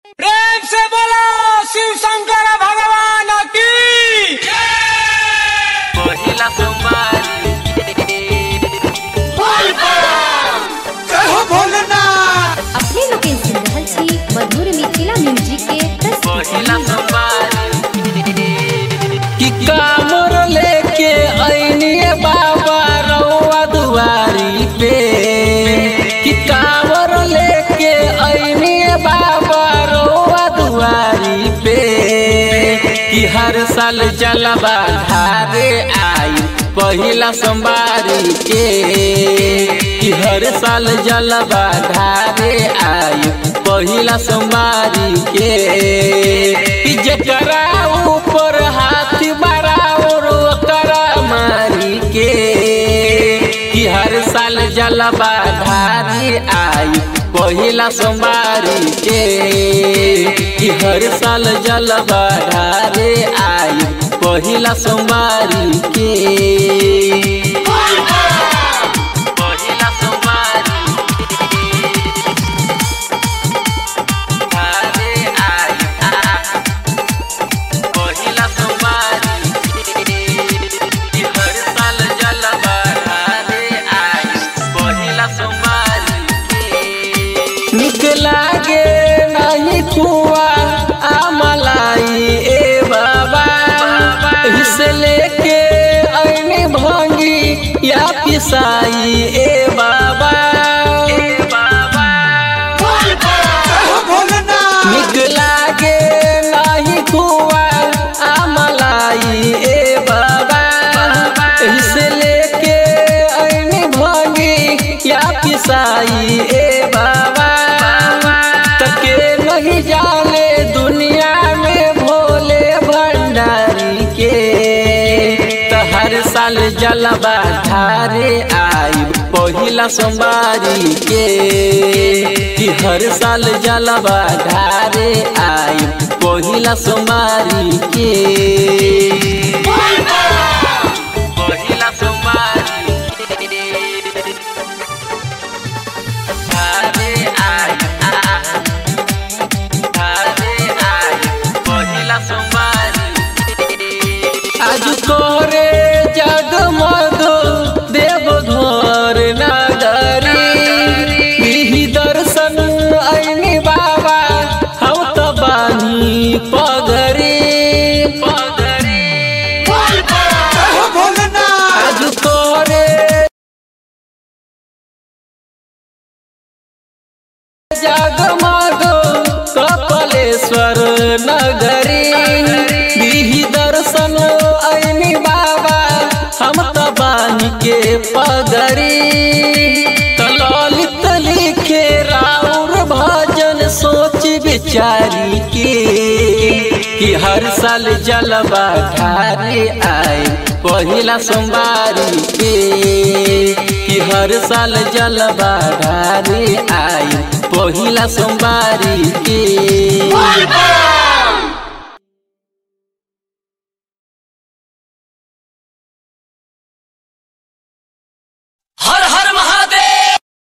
प्रेम से बोलो शिव शंकर भगवान की पहिला सोमवारी जय हो भोलेनाथ अपने लोकेशन सुन रहल छी मधुर मिथिला म्यूजिक के पहिला प्रस्तुति सोमवारी कि कामर लेके ऐनिए बाबा रउआ दुआरी पे कि कामर लेके ऐनिए बाबा रउआ दुआरी पे कि हर साल जलवा धारे आई पहिला सोमवारी के कि हर साल जलवा धारे आई पहिला सोमवारी के कि जकरा ऊपर हाथी बराबर ओकरा मारी के कि हर साल जलवा धारी आई पहिला सोमवारी के कि हर साल जलवा धारे आई पहिला सोमवारी के पहिला सोमवारी धारे आई पहिला सोमवारी कि हर साल जलवा धारे आई पहिला सोमवारी निक लागे नहीं कुआ आमलाई ए बाबा हिस्से लेके ऐनी भंगी या पिसाई ए बाबा जय हो भोलेनाथ निक लागे नहीं कुआ आमलाई ए बाबा हिस्से लेके ऐनी भंगी या पिसाई ए बाबा तके नहीं जाने दुनिया में भोले भंडारी के तो हर साल जलवा धारे आई पहिला सोमवारी के कि हर साल जलवा धारे आई पहिला सोमवारी के पहिला सोमवारी धारे आई धारे आई पहिला सोमवारी आज तोरे जगमग देव घर नगरी बिही दर्शन ऐनी बाबा हम तो बानी पगरी जय हो भोलेनाथ आज तोरे जगमग कपलेश्वर नगरी बिही दर्शन ऐनी बाबा हम तो बानी के पगरी तो ललित लिखे राउर भजन सोच विचारी के कि हर साल जलवा ढारे आए पहिला सोमवारी के कि हर साल जलवा ढारे आए पहिला सोमवारी के